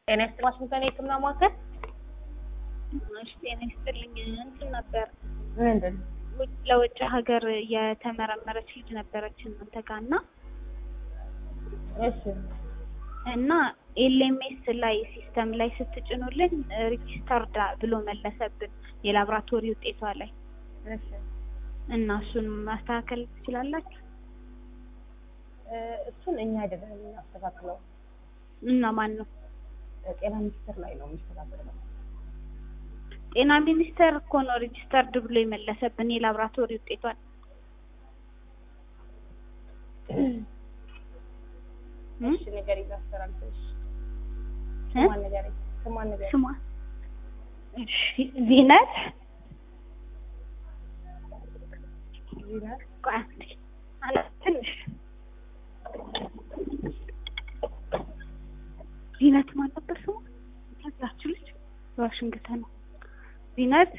ጤና ይስጥልኝ ዋሽንግተን የህክምና ማዕከል እሺ ጤና ይስጥልኝ። እንትን ነበር ምንድን ውጭ ለውጭ ሀገር የተመረመረች ልጅ ነበረች እናንተ ጋር እና እሺ እና ኤልኤምኤስ ላይ ሲስተም ላይ ስትጭኑልን ሪጂስተርድ ብሎ መለሰብን የላብራቶሪ ውጤቷ ላይ እሺ እና እሱን ማስተካከል ትችላላችሁ? እ እሱን እኛ አይደለም የምናስተካክለው እና ማን ነው? ጤና ሚኒስቴር ላይ ነው የሚስተካከለው ጤና ሚኒስቴር እኮ ነው ሪጂስተርድ ብሎ የመለሰብን የላብራቶሪ ውጤቷን። እሺ ንገሪኝ ላስተላልፍልሽ እ? ስሟን ንገሪኝ ስሟን ንገሪኝ ስሟ እሺ ዚነት ዚነት ቆይ አንዴ አነ ትንሽ ዚነት ማን ነበር ስሟ? ያዛችሁ ልጅ ዋሽንግተን ነው። ዚነት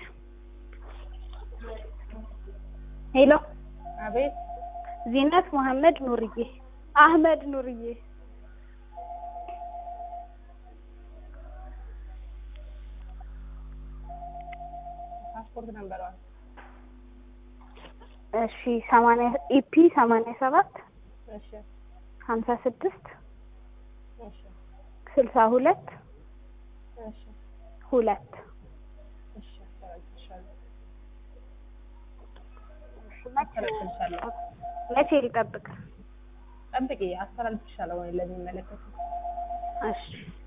ሄሎ አቤት ዚነት መሐመድ ኑርዬ አህመድ ኑርዬ ፓስፖርት ነምበሯን እሺ ሰማንያ ኢፒ ሰማንያ ሰባት እሺ ሀምሳ ስድስት እሺ ስልሳ ሁለት እሺ ሁለት እሺ አስተላልፍልሻለሁ መቼ አስተላልፍልሻለሁ መቼ ልጠብቅ? ጠብቂ አስተላልፍልሻለሁ ወይ ለሚመለከቱ እሺ